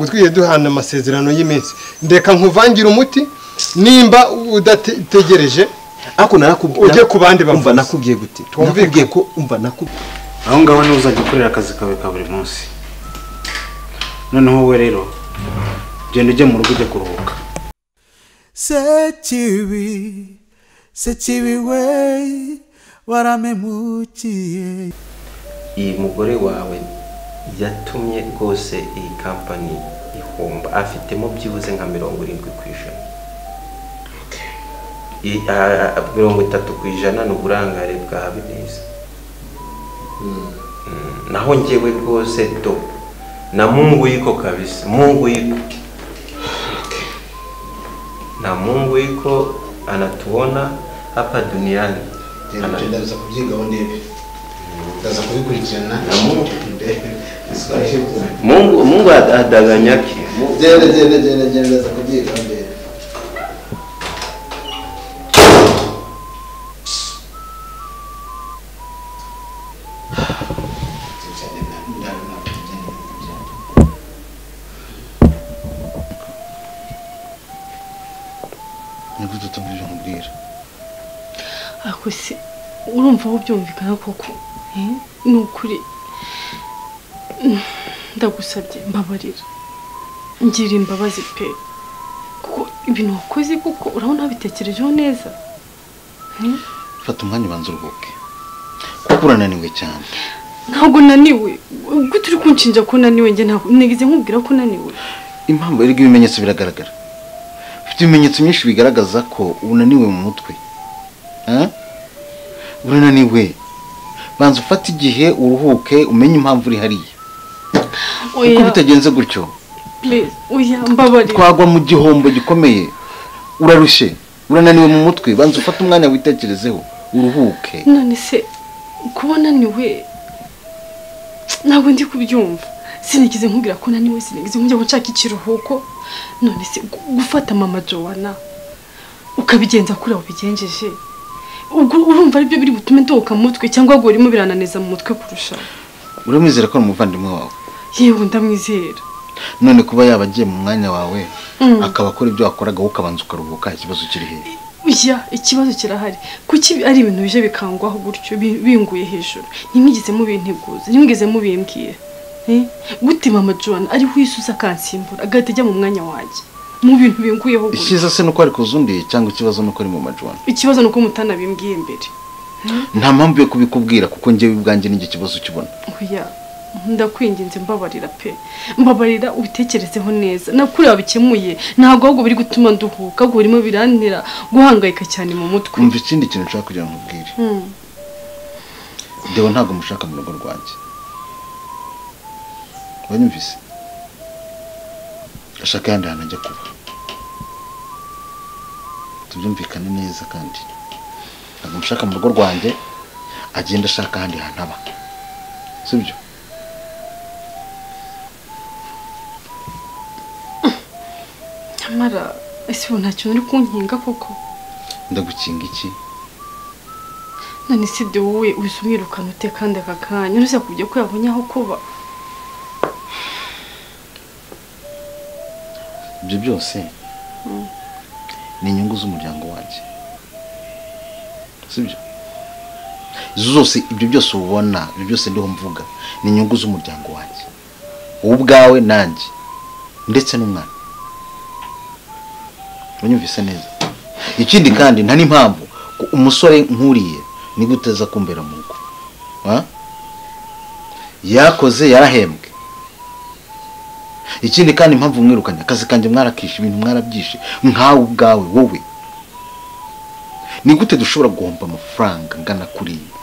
twiriye duhana amasezerano y'iminsi ndeka nkuvangira umuti nimba udategereje ariko narakubwiye Ujye ku bandi bavuzi. umva nakubwiye gute Twumvikane. nakubwiye ko umva nakubwiye aho ngaho niwe uzajya ukorera akazi kawe ka buri munsi noneho wowe rero genda ujye mu rugo ujya kuruhuka sekibi sekibi we waramemukiye iyi mugore wawe yatumye rwose iyi kampani ihomba afitemo byibuze nka mirongo irindwi ku ijana I- a- a- mirongo itatu ku ijana ni uburangare bwa habineza Mm, naho ngewe rwose do na mungu yiko kabisa mungu yiko na mungu yiko anatuona hapa duniani Ana- ndaza kubyigaho ndebe ndaza kubikurikirana Namungu. Ndebe. Bisobanuye ko- mungu mungu adaganya ki Mungu- genda genda genda genda ndaza kubyigaho ndebe nigute utumvira umubwira ako se urumva aho byumvikana koko eh? ni ukuri Mm, ndagusabye mbabarira ngira imbabazi pe kuko ibintu wakoze kuko urabona wabitekerejeho neza Eh? fata umwanya ubanza uruhuke kuko urananiwe cyane ntabwo naniwe gute uri kunshinja ko naniwe njye ntabwo nigeze nkubwira ko naniwe impamvu rero ibimenyetso biragaragara ufite ibimenyetso byinshi bigaragaza ko unaniwe mu mutwe Eh? urananiwe banza ufate igihe uruhuke umenye impamvu uri hariya kuko oya bitagenze gutyo please oya mbabarira twagwa mu gihombo gikomeye urarushye urananiwe mu mutwe banza ufate umwanya witekerezeho uruhuke none se kuba naniwe ntabwo ndi kubyumva sinigeze nkubwira ko naniwe sinigeze nkujya gucaka ikiruhuko none se gu- gufata mama jowana ukabigenza kuri abo bigenjeje ubwo urumva aribyo biri butume ndohoka mu mutwe cyangwa ngo birimo birananeza mu mutwe kurusha uramwizera ko ari umuvandimwe wawe yewe ndamwizera none kuba yaba agiye mu mwanya wawe Mm. akaba akora ibyo wakoraga wowe ukabanza ukaruhuka ikibazo kiri hehe ya ikibazo kirahari kuki ibi- ari ibintu bije bikangwaho gutyo bi- binguye hejuru ntimwigeze mubinteguza ntimwigeze mubimbwira Eh? gute mama john ariho yisusa akansimbura agahita ajya mu mwanya wanjye mu bintu binguyeho gutyo icyiza se nuko ari kuzundiye cyangwa ikibazo nuko ari mu majwana ikibazo ni uko mutanabimbwiye mbere nta mpamvu yo kubikubwira kuko njyewe ubwanjye nijye kibazo ukibona oya ndakwinginze mbabarira pe mbabarira ubitekerezeho neza nakuri wabikemuye ntabwo ahubwo biri gutuma nduhuka ahubwo birimo birantera guhangayika cyane mu mutwe kumva ikindi kintu nshaka kugira ngo nkubwire Mm. dewe ntabwo mushaka mu rugo rwanjye uranyumvise ashaka ayandi hantu ajya kuba tubyumvikane neza kandi ntabwo mushaka mu rugo rwanjye agenda ashaka ahandi hantu aba sibyo nyamara ese ubu nta kintu uri kunkinga koko ndagukinga iki none si ibyo wowe uhise umwirukana ute kandi aka kanya uretse kubyo ko yabonye aho kuba ibyo byose ni inyungu z'umuryango wanjye sibyo izo zose ibyo byose ubona ibyo byose ndiho mvuga ni inyungu z'umuryango wanjye wowe ubwawe nanjye ndetse n'umwana uranyumvise neza ikindi kandi nta n'impamvu ko umusore nkuriye nigute uteza kumbera mu rugo ha? yakoze yarahembwe ikindi kandi impamvu mwirukanye akazi kanjye mwarakishe ibintu mwarabyishe nkawe ubwawe wowe ni gute dushobora guhomba amafaranga angana kuriya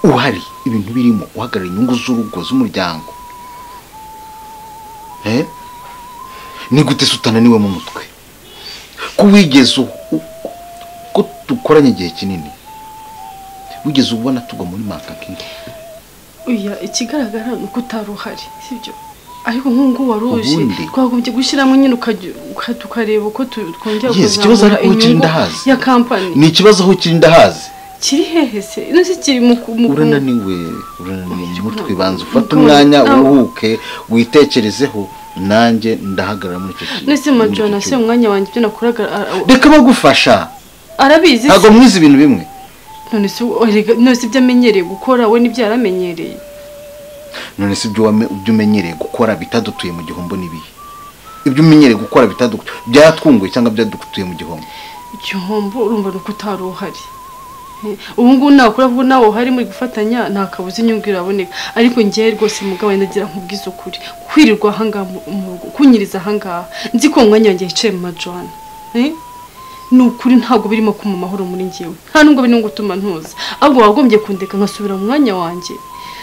uhari ibintu birimo uhagarara inyungu z'urugo z'umuryango Eh? ni gute se utananiwe mu mutwe ko wigeze u- u- ko dukoranye igihe kinini wigeze ubona tugwa muri makankingi oya ikigaragara ni uko utari uhari sibyo ariko nk'ubu ngubu wari uje Ubundi. twagombye gushyiramo nyine ukajya uka- tukareba uko tu- twongera Yes, ikibazo kuzamura ariko ubu kiri inyungu ndahazi. ya kampani ni ikibazo aho kiri ndahazi kiri hehe se nose kiri mu ku- mu ku- urananiwe urananiwe mu mutwe banza ufate Mukuru- umwanya Aho. uruhuke witekerezeho nanjye ndahagarara muri icyo kintu nose muri majoro icyo na se cyuma. umwanya wanjye ibyo nakoraga a- a- reka bagufasha arabizi ntabwo se mwize ibintu bimwe none se we- erega nose ibyo amenyereye gukora we nibyo yaramenyereye none se ibyo wame- ibyo umenyereye gukora bitadutuye mu gihombo n'ibihe ibyo umenyereye gukora bitadu- byatwunguye cyangwa byadutuye mu gihombo igihombo urumva ni uko utari uhari Eh, ubu ngubu nakora kuko nawe uhari muri gufatanya nta kabuza inyungu iraboneka ariko njyewe rwose mugabo ndagira nkubwiza ukuri kwirirwa ahangaha mu mu rugo kunyiriza ahangaha nzi ko umwanya wanjye yicaye mu majwana Eh? ni ukuri ntabwo birimo kuma amahoro muri njyewe nta nubwo birimo gutuma ntuza ahubwo wagombye kundeka nkasubira mu mwanya wanjye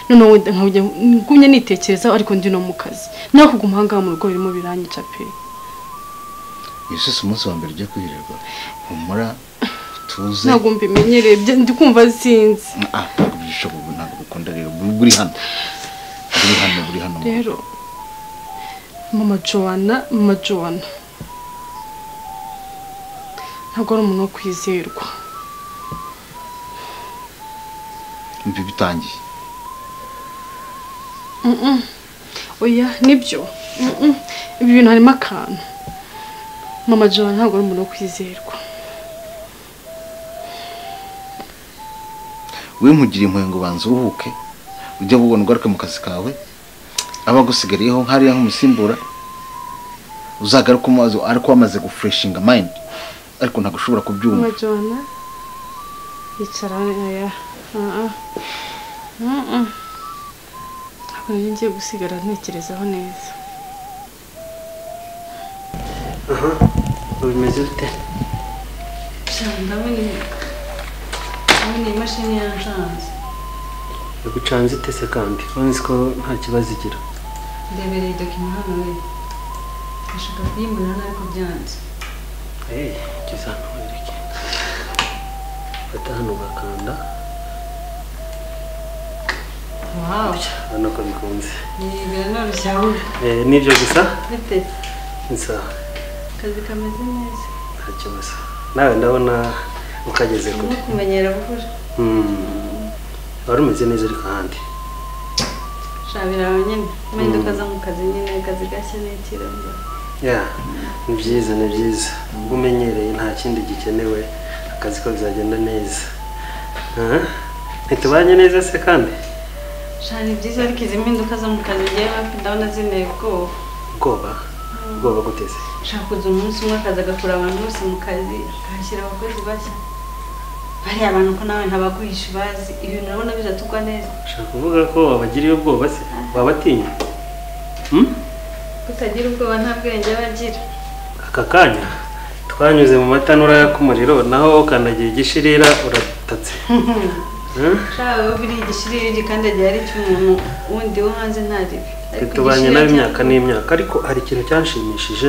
noneho wenda nkajya ngumye nitekerezaho ariko ndi no mu kazi naho kuguma ahangaha mu rugo birimo biranyica pe yesu si umunsi wa mbere ujya kwirirwa humura tuze ntabwo mbimenyereye bya- ndi kumva sinzi Ah, ntabwo byishoboka ubu ntabwo bikunda rero buri buri hano buri hano buri hano rero mama jowana mama jowana ntabwo ari umuntu wo kwizerwa mbi bitangiye oya nibyo Mm-mm. ibi bintu harimo akantu mama jowana ntabwo ari umuntu wo kwizerwa we nkugire impuhwe ngo banza uruhuke ujye bubona ugaruke mu kazi kawe aba agusigariyeho nk'ariya nk'umusimbura uzagaruke umaze ariko wamaze gufureshinga mayindi ariko ntabwo ushobora kubyumva mama jowana yicara oya Ah, ah. Mm-mm. ntabwo nanjye ngiye gusigara ntekerezaho neza bimeze bite ndabona ndabona iyi mashini yancanze igucanze itese kandi urabona ko nta kibazo igira ndebereye dokima hano we ndashaka kuyimbura ariko byanze geza hano wereke fata hano ugakanda wawu urabona ko bikunze yibera noroshye ahubwo Eh, nibyo gusa bite ni sawa akazi kameze neza nta kibazo nawe ndabona ukageze no kure kumenyera gukora Hmm. wari umeze neza ariko ahandi shabira aho nyine wenda ukaza mu kazi nyine akazi gashya n'ikirungo ya ni byiza ni byiza ubwo umenyereye nta kindi gikenewe akazi ko bizagenda neza Ah, ntitubanye neza se kandi shana ni byiza ariko izi mpinduka zo mu kazi ngewe hafi ndabona zinteye ubwoba ubwoba ubwoba guteze ushaka kuza umunsi umwe akazi agakura abantu bose mu kazi akahashyira abakozi bashya bariya abantu ko nawe ntabaguhisha bazi ibintu urabona biratugwa neza ushaka kuvuga ko wabagiriye ubwoba se wabatinya Hmm? kutagira ubwoba nta bwenge aba agira aka kanya twanyuze mu matanura yaka umuriro naho ukandagiye igishirira uratatse Hmm? shawe we buriya igishiriri gikandagiye ari icy'umuntu wundi wo hanze ntaribi Ariko tubanye igishirira nawe imyaka cyangwa- n'imyaka ariko hari ikintu cyanshimishije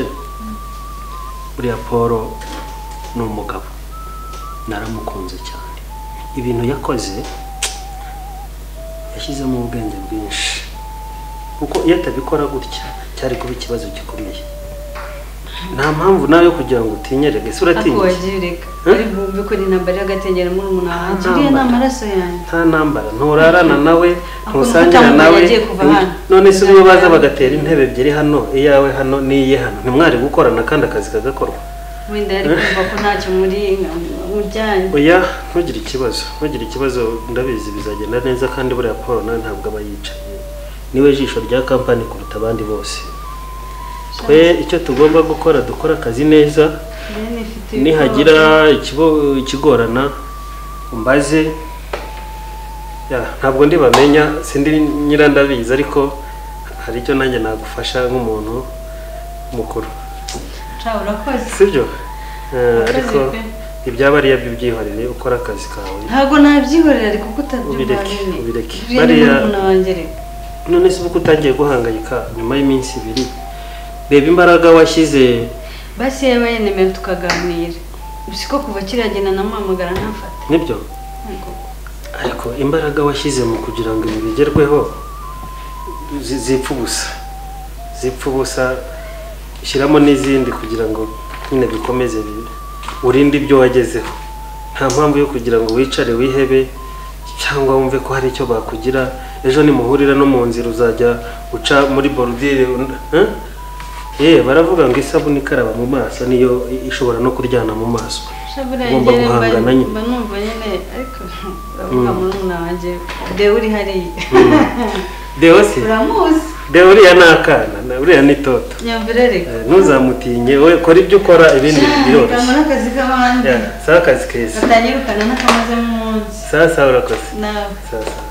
buriya paul ni umugabo naramukunze cyane ibintu yakoze yashyizemo ubwenge bwinshi kuko iyo atabikora gutya cyari kuba ikibazo gikomeye nta mpamvu nawe yo kugira ngo utinyerege ese ako uratinya wagiye ureka Eh? ari bukora intambara y'agatengera muri umuntu wanjye uriya ni Ntambara. amaraso yanjye nta ntambara nturarana nawe Ako ntusangira nuko nawe yagiye kuva hano. none se ubwo baza bagatera intebe ebyiri hano iyawe hano n'iye hano ntimwari gukorana kandi akazi kagakorwa wenda yari kumva ko ntacyo muri mujyanye oya ntugire ikibazo ntugire ikibazo ndabizi bizagenda neza kandi buriya paul nawe ntabwo aba yicaye niwe jisho rya kampani kuruta abandi bose twe icyo tugomba gukora dukora akazi neza Bene ifite nihagira ubwoba. ikibo- ikigorana umbaze ya, ntabwo ndibamenya sindi nyirandabizi ariko hari icyo nanjye nagufasha nk'umuntu mukuru shawe urakoze sibyo Eh, Urakoze ariko pe. ibyaba ari byo byihorere ukora akazi kawe ntabwo nabyihorera ariko ko utabyumva Ubireke, nyine ubireke. uriya ni Bariya- murumuna wanjye reka none se uko utangiye guhangayika nyuma y'iminsi ibiri reba imbaraga washyize basi yewe yenemera tukaganira si ko kuva kiriya gihe nanamuhamagara ntafate nibyo Ntabwo. ariko imbaraga washyizemo kugira ngo ibi bigerweho zi- zipfa ubusa zipfa ubusa shyiramo n'izindi kugira ngo nyine bikomeze bi- urinde ibyo wagezeho nta mpamvu yo kugira ngo wicare wihebe cyangwa wumve ko hari icyo bakugira ejo nimuhurira no mu nzira uzajya uca muri borudire yewe baravuga ngo isabune ikaraba mu maso niyo ishobora no kuryana mu maso Shabura Ugomba yegere mba guhangana nyine. mba numva nyine ariko uravuga murumuna wanjye dewe uri hariya dewo si uramuzi dewo uriya ni akana na- uriya ni toto nyumvire reka Eh, ntuzamutinye we kora ibyo ukora ibindi biroroshye kamara akazi k'abandi Yeah, sawa akazi keza batanyirukana n'akamazemo umunsi sawa sawa urakoze nawe sawa sawa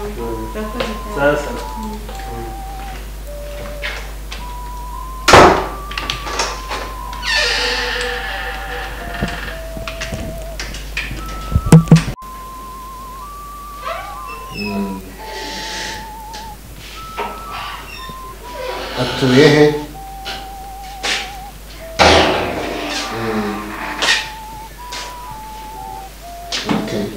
urakoze cyane. sawa sawa atuye he Okay.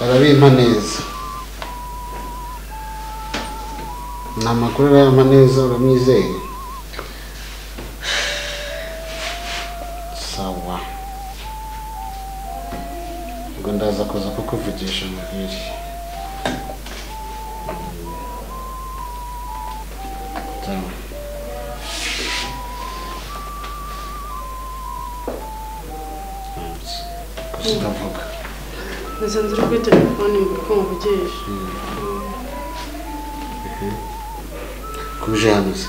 arabimpa neza ni amakuru arayampa neza uramwizeye sawa ubwo ndaza kuza kukuvugisha mubwire Mm. Sawa. Gusa ndavuga nasanze uri kuri telefone mu kuko mvugeje kuje hano se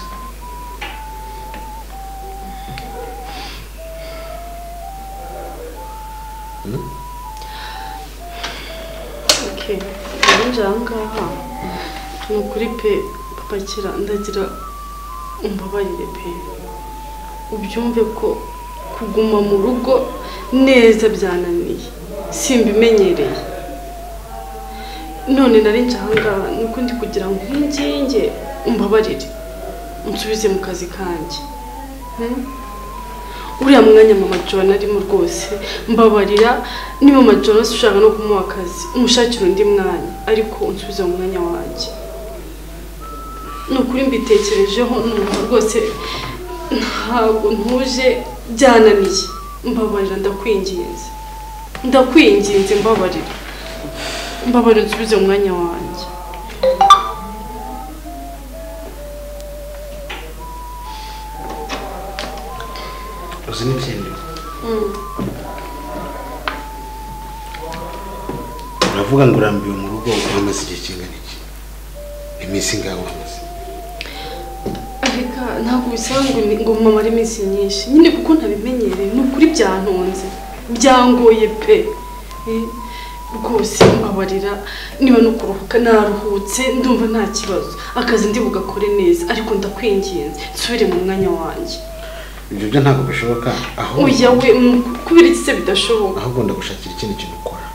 okay ubundi aha ngaha ni ukuri pe papakira ndagira umbabarire pe ubyumve ko kuguma mu rugo neza byananiye simbimenyereye none nari nje aha ngaha ni uko ndi kugira ngo nginge umbabarire unsubize mu kazi kanjye Hmm? uriya mwanya mama Joan arimo rwose mbabarira niba mama Joan ushaka no kumuha akazi umushakira undi mwanya ariko unsubize mu mwanya wanjye ni ukuri mbitekerejeho numva rwose ntabwo ntuje byananiye mbabarira ndakwinginze ndakwinginze mbabarira mbabarira unsubize mu mwanya wanjye uzi n'ikindi uravuga ngo urambiwe mu rugo uhamaze igihe kingana iki iminsi ingahe uhamaze Erega ntabwo bisaba ngo ni- ngo mumamare iminsi myinshi nyine kuko ntabimenyereye ni ukuri byantunze byangoye pe Eh, rwose mbabarira niba no kuruhuka naruhutse ndumva nta kibazo akazi ndi bugakore neza ariko ndakwinginze nsubire mu mwanya wanjye ibyo byo ntabwo bishoboka ahubwo oya we mm, kubera iki se bidashoboka ahubwo ndagushakira ikindi kintu ukora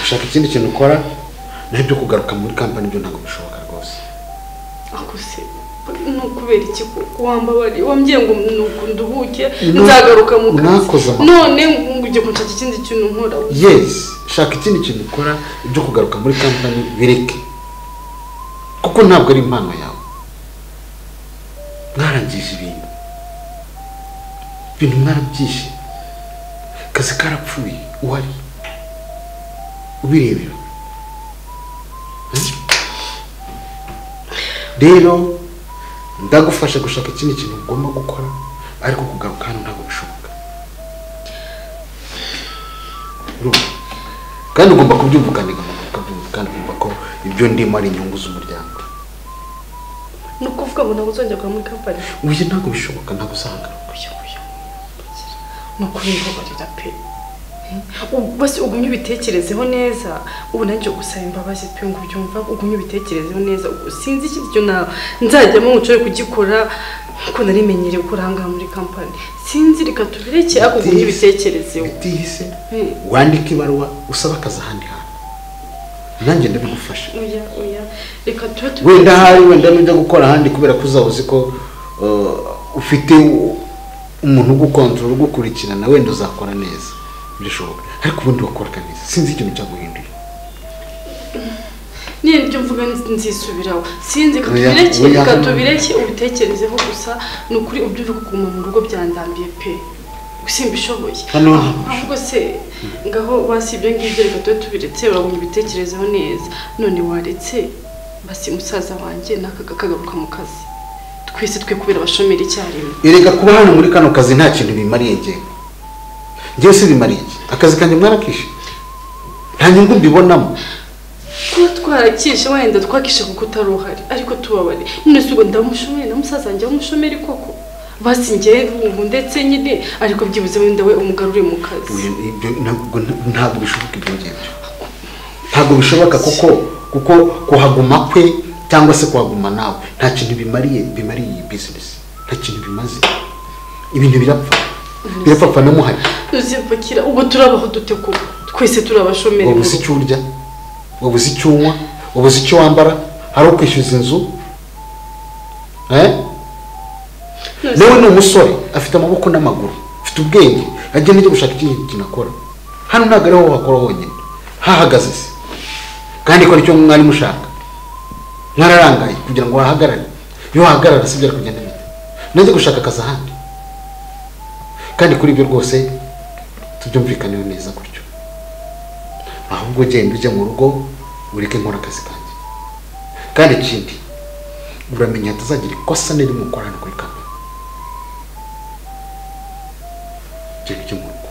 gushaka ikindi kintu ukora naho ibyo kugaruka muri kampani byo ntabwo bishoboka rwose ako se ni ukubera iki koko wambabariye wambwiye ngo nuko nduhuke nzagaruka mu mwakoze kazi amakosa. none ngo ujye kunshaka ikindi kintu nkora yes shaka ikindi kintu ukora ibyo kugaruka muri kampani bireke kuko ntabwo ari impano yawe mwarangije ibintu ibintu mwarabyishe akazi karapfuye uhari ubirebera Eh? rero ndagufasha gushaka ikindi kintu ugomba gukora ariko kugaruka hano ntabwo bishoboka Urumva? kandi ugomba kubyumvukanira mu ukabyumva kandi ukumva ko ibyo ndimo ari inyungu z'umuryango ni ukuvuga ngo ntabwo uzongera kujya muri kampani uyu ntabwo bishoboka ntabwo usanga kugira kugira ni ukuribabarira pe Ubu- basi ugumye ubitekerezeho neza ubu nanjye gusaba imbabazi pe ngo ubyumva ugumye ubitekerezeho neza Ubu sinzi ikindi kintu na- nzajyamo ngo nshobore kugikora kuko narimenyereye gukora aha ngaha muri kampani sinzi reka tubireke ariko ugumye ubitekerezeho utihise Mm. wandike ibaruwa usaba akazi ahandi hantu nanjye ndabigufasha oya oya reka tube wenda ahari wenda n'ujya gukora ahandi kubera ko uzaba uzi ko uh, ufite u- umuntu ugukontorora ugukurikirana wenda uzakora neza bishoboka ariko ubundi wakora neza sinzi ikintu cyaguhinduye niyo ibyo mvuga ni- nzisubiraho sinzi Oya, katubireke oya. katubireke ubitekerezeho gusa ni ukuri ubyumve ko kuguma mu rugo byandambiye pe simbishoboye Hano ahubwo se ngaho basi ibyo ngibyo reka tube tubiretse urabona ubitekerezeho neza none waretse basi musaza wanjye n'akaga kagaruka mu kazi twese twe kubera abashomeri icyarimwe erega kuba hano muri kano kazi nta kintu bimariye njyewe njyewe si bimariye iki akazi kanjye mwarakishe nta nyungu mbibonamo kuba twarakishe wenda twakishe kuko utari uhari ariko tubabare none si ubwo ndamushomeri na musaza wanjye w'umushomeri koko basi njyewe ubu ndetse nyine ariko byibuze wenda we umugarure mu kazi Oya, ibyo ntabwo ntabwo bishoboka ibyo ngibyo ntabwo bishoboka kuko kuko kuhaguma kwe cyangwa se kuhaguma nawe nta kintu bimariye bimariye iyi bizinesi nta kintu bimaze ibintu birapfa birapfapfa na muhari uzipakira ubu turabaho dute ko twese turi abashomeri wabuze icyo urya wabuze icyo unywa wabuze icyo wambara hari ukwishyuza inzu eh? None nawe ni umusore afite amaboko n'amaguru afite ubwenge agenda ajya gushaka ikindi kintu akora hano ntabwo ariho wakora honyine hahagaze se kandi ikora icyo mwari mushaka mwararangaye kugira ngo wahagarare iyo wahagarara si byari kugenda bite najya gushaka akazi ahandi kandi kuri ibyo rwose tubyumvikaneho neza gutyo ahubwo genda ujya mu rugo ureke nkora akazi kanjye kandi ikindi uramenye hatazagira ikosa n'irimu ukora hano kuri kamwe ibyo ngibyo mu rugo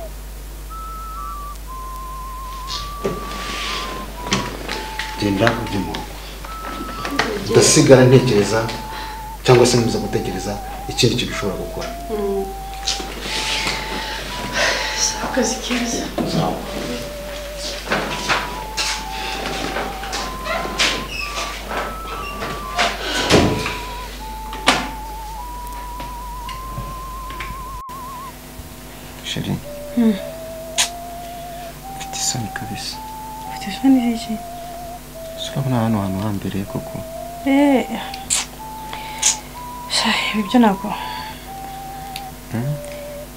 genda ujye mu rugo udasigara ntekereza cyangwa se nkomeza gutekereza ikindi kintu ushobora gukora se akazi keza sheri mfite isoni kabisa urabona hano hantu hambere koko ibyo ntabwo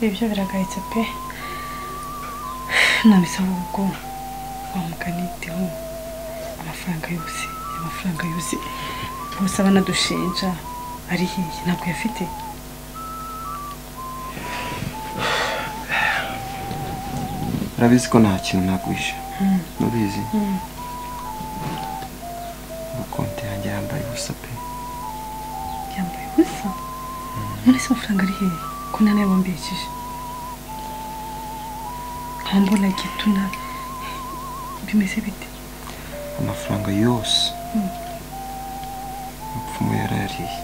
ibyo biragayitse pe nabisaba ubwo wamuganiteho amafaranga yose amafaranga yose gusa banadushinja ari hiye ntabwo yafite urabizi ko nta kintu nagwisha nubizi amakonti yanjye yambaye ubusa pe yambaye ubusa muri se amafaranga ari hehe ko nta nayo bambikije nkambona gituna bimeze bite amafaranga yose umupfumu yarariye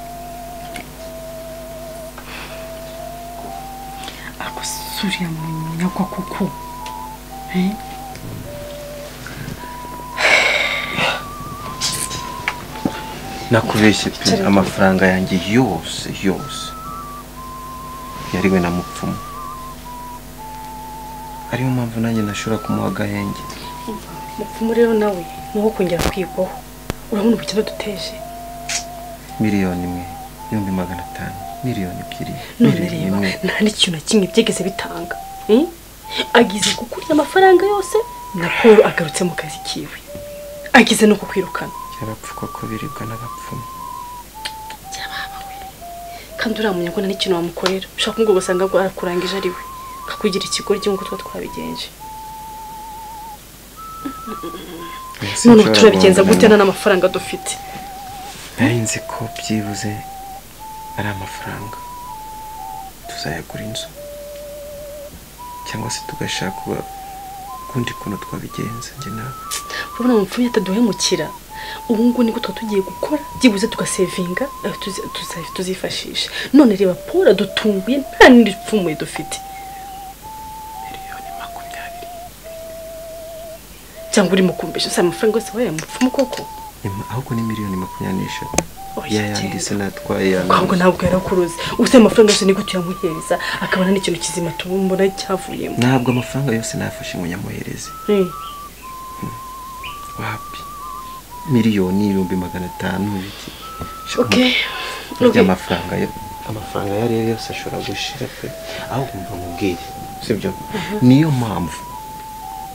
ako suriya munyagwa kuko eh? nakubeshye pe amafaranga yanjye yose yose yariwe na mupfumu ariyo mpamvu nanjye nashobora kumuha agahenge mupfumu rero nawe ni uwo kongera kwigwaho urabona ubukene duteje miliyoni imwe ibihumbi magana atanu miliyoni ebyiri none miliyoni reba imwe nta n'ikintu na kimwe byigeze bitanga eh? agize kukurya amafaranga yose na paul agarutse mu kazi kiwe agize no kukwirukana by'abapfu koko biribwa n'abapfumu kandi uriya munyagwana n'ikintu wamukorera ushaka kumubwo ugasanga ngo arakurangije ari we kakugira ikigoryi nk'uko tuba twabigenje none ubu turabigenza gute nta n'amafaranga dufite nari nzi ko byibuze ari amafaranga tuzayagura inzu cyangwa se tugashaka uba- ukundi kuntu twabigenza njye nawe urabona amapfuye ataduhemukira ubu ngubu niko tuba tugiye gukora byibuze tugasevinga ayo tuzi- tuza- tuzifashisha none reba paul adutunguye nta n'indi pfumuye dufite miliyoni makumyabiri cyangwa urimo kumbesha si amafaranga yose wabaye mupfumu koko Ima- ahubwo ni miliyoni makumyabiri n'eshatu Oya, ya yandi genda. se natwaye ya ahubwo ntabwo yarakuruze ubu se amafaranga yose nigute uyamuhereza akabona n'ikintu kizima tubona cyavuyemo ntabwo amafaranga yose nafashe ngo nyamuhereze Eh. wapi miliyoni ibihumbi magana atanu iki Shaka Okay. burya Okay. amafaranga yo amafaranga ayo ariyo yose ashobora gushira pe aho kumva mubwire sibyo niyo mpamvu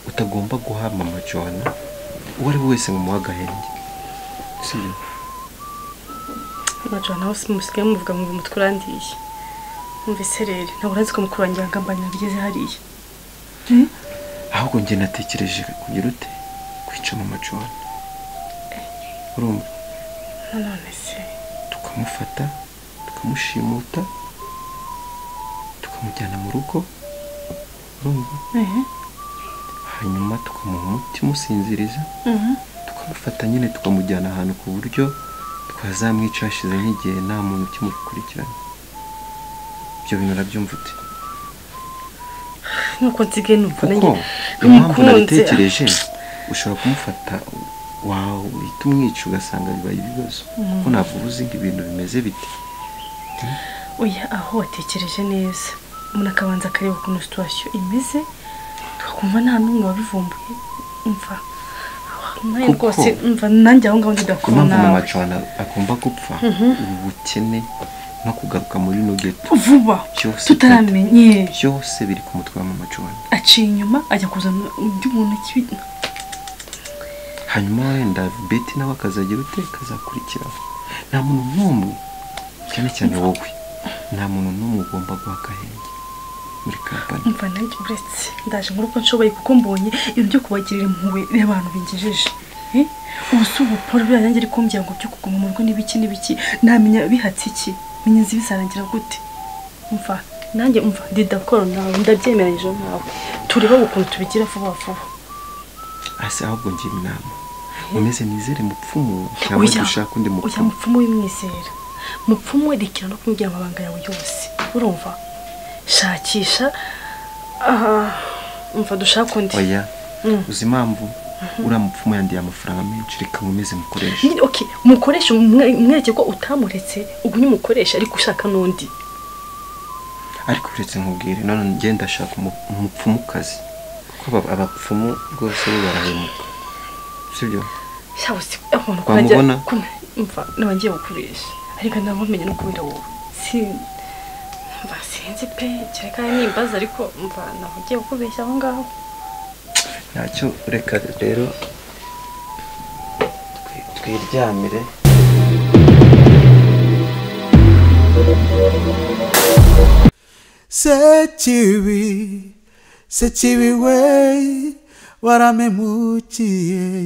utagomba guha mama jona uwo ari we wese ngo umuhe agahenge amajoro nawe musigaye muvuga ngo umutwe urandiye mwumvise rero ntabwo uranzi ko mukuru wanjye yagambanye ageze hariya ahubwo njye natekereje kugira ute kwicana amajoni urumva nanone se tukamufata tukamushimuta tukamujyana mu rugo urumva ehe hanyuma tukamuha umuti umusinziriza mhm. tukamufata nyine tukamujyana ahantu ku buryo twazamwica hashize nk'igihe nta muntu ukimukurikirana ibyo bintu urabyumva ute nuko nsigaye numva kuko nanjye impamvu numukunze nabitekereje ushobora kumufata wawe uhita umwica ugasanga bibaye ibibazo kuko ntabwo uba uzi ngo ibintu bimeze bite oya aho watekereje neza umuntu akabanza akareba ukuntu situwasiyo imeze tukakumva nta n'umwe wabivumbuye mva nawe Kuko- rwose mva nanjye aho ngaho ku ndidakora mpamvu nawe macana agomba gupfa ubukene no kugaruka muri no geto vuba byose tutaramenye byose biri ku mutwe wa mama Joanna aciye inyuma ajya kuzana undi muntu kibi hanyuma wenda beti nawe akazagira ute kazakurikiraho nta muntu n'umwe cyane cyane wowe nta muntu n'umwe ugomba guha akahenge muri kampani mva nanjye uretse ndaje muri uko nshoboye kuko mbonye ibintu byo kubagirira impuhwe n'abantu bingejeje Eh? ubu si ubuporo buriya nanjye ariko mbwira ngo byo kuguma mu rugo n'ibiki n'ibiki namenya bihatse iki menya inzu bizarangira gute mva nanjye mva didakoro nawe ndabyemeranyije nawe turebe ukuntu tubigira vuba vuba ase ahubwo ngira inama umeze nizere mupfumu cyangwa Oya, dushaka undi oya mupfumu mupfumu w'imwizera mupfumu werekera no kumubwira amabanga yawe yose urumva shakisha aha umva dushaka undi oya Mm. uzi impamvu uriya mupfumu yandiye amafaranga menshi reka nkomeze mukoreshe Nyine, okay umukoresha umwe- umwereke ko utamuretse ubwo niyo umukoresha ariko ushaka n'undi ariko uretse nkubwire none njye ndashaka umu- umupfumukazi kuko aba- abapfumu rwose bo barahemuka sibyo cyangwa se abantu Wamubona? mva naba ngiye gukoresha ariko ndamumenya no kubera wowe si mva sinzi pe kereka nimbaza ariko mva naba ngiye kukubeshya aho ngaho ntacyo reka rero twi- twiryamire sekibi sekibi we waramemukiye